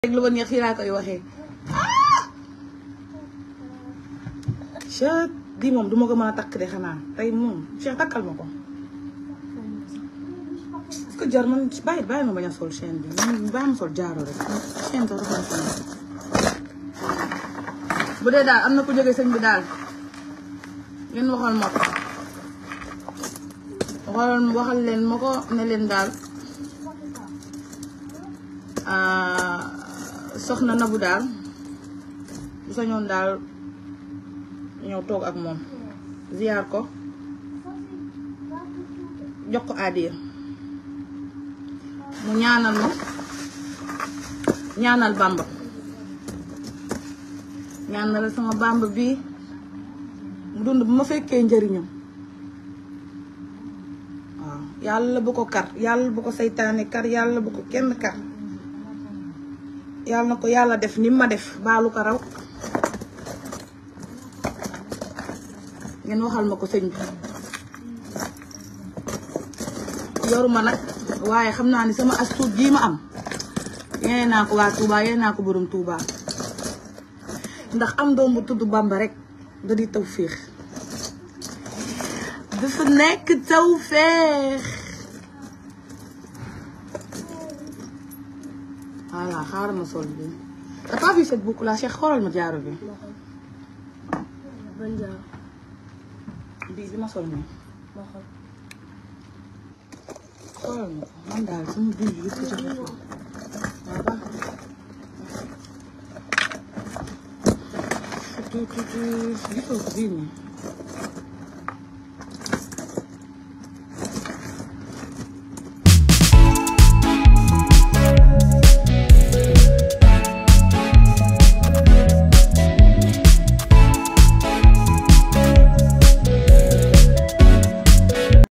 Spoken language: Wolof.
rek lu ma neex fii laa koy waxee Cheikh di moom duma ko mën a takk de xanaa tey moom Cheikh takkal ma ko est-ce que jar man bàyyi bàyyi ma bañ a sol chaîne bi man bàyyi ma sol jaaro rek chaîne sax dafa sol bu dee daal am na ku jógee sëñ bi daal ngeen waxal ma ko waxal waxal leen ma ko ne leen daal soxna Nabou daal bu sañoon daal ñëw toog ak moom ziyaar ko jox ko àddiya mu ñaanal ma ñaanal Bamba ñaanal sama Bamba bii mu dund bu ma fekkee njëriñam waaw yàlla bu ko kar yàlla bu ko seytaane kar yàlla bu ko kenn kar yàlla na ko yàlla def ni ma def baalu ko raw ngeen waxal ma ko sëñ bi yoruma nag waaye xam naa ni sama astuut jii ma am yeneen naa ko waa Touba yeneen naa ko borom Touba ndax am doom bu tudd Bamba rek da di taw féex dafa nekk taw féex voilà xaaral ma sol bi t'as pas vu cette boucle là Cheikh xoolal ma jaaro bi ban jaar bii bi ma sol nii ma xool xoolal ma ko man daal sama biir bi yëpp ci def la waaw baax na gisoo ko bii nii